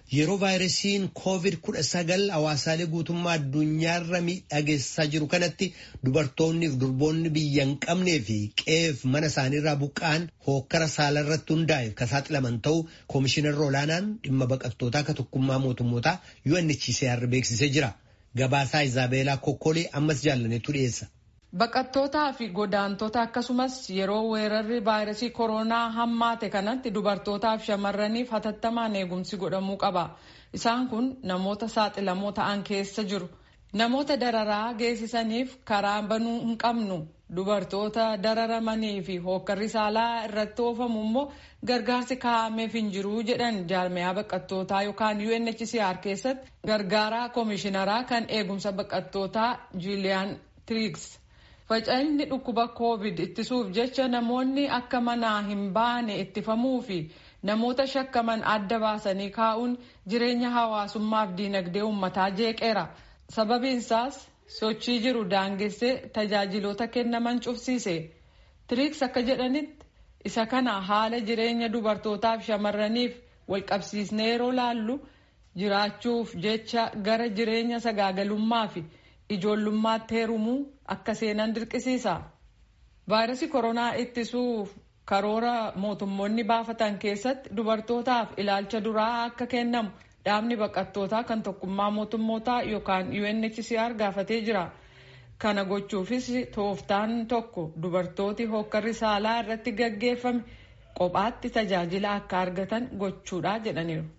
Yeroo vaayirasiin COVID-19 hawaasaalee guutummaa addunyaarra miidhageessaa jiru kanatti dubartoonni fi durboonni biyya hin qabnee fi qe'eef mana isaaniirraa buqqa'an hookkara saala irratti hundaa'e kan saaxilaman ta'uu koomishinarri olaanaan dhimma baqattootaa akka tokkummaa mootummootaa UNHCR beeksisee jira. Gabaasaa Izaabeelaa Kokkolee ammas jaallaneetu dhiyeessa. Baqattootaa fi godaantota akkasumas yeroo weerarri vaayirasii koronaa hammaate kanatti dubartootaaf shamarraniif hatattamaan eegumsi godhamuu qaba. Isaan kun namoota saaxilamoo ta'an keessa jiru. Namoota dararaa geessisaniif karaa banuu hin qabnu. Dubartoota dararamanii fi hookkarri saalaa irratti oofamu immoo gargaarsi kaa'ameef hin jiru jedhan jaarmiyaa baqattootaa yookaan UNHCR keessatti gargaaraa koomishinaraa kan eegumsa baqattootaa Juuliyaan Tiriiks. Faca'inni dhukkuba covid ittisuuf jecha namoonni akka manaa hin baane ittifamuu fi namoota shakkaman adda baasanii kaa'uun jireenya hawaasummaaf diinagdee uummataa jeeqeera. Sababiin isaas sochii jiru daangessee tajaajiloota kennaman cufsiise. Tiriiks akka jedhanitti isa kana haala jireenya dubartootaaf shamarraniif walqabsiisnee yeroo laallu jiraachuuf jecha gara jireenya sagaagalummaa fi ijoollummaatti heerumuu akka seenan dirqisiisa. Vaayirasii koronaa ittisuuf karoora mootummoonni baafatan keessatti dubartootaaf ilaalcha duraa akka kennamu dhaabni baqattootaa kan tokkummaa mootummootaa yookaan UNHCR gaafatee jira. Kana gochuufis tooftaan tokko dubartooti hookkarri saalaa irratti gaggeeffame kophaatti tajaajila akka argatan gochuudha jedhaniiru.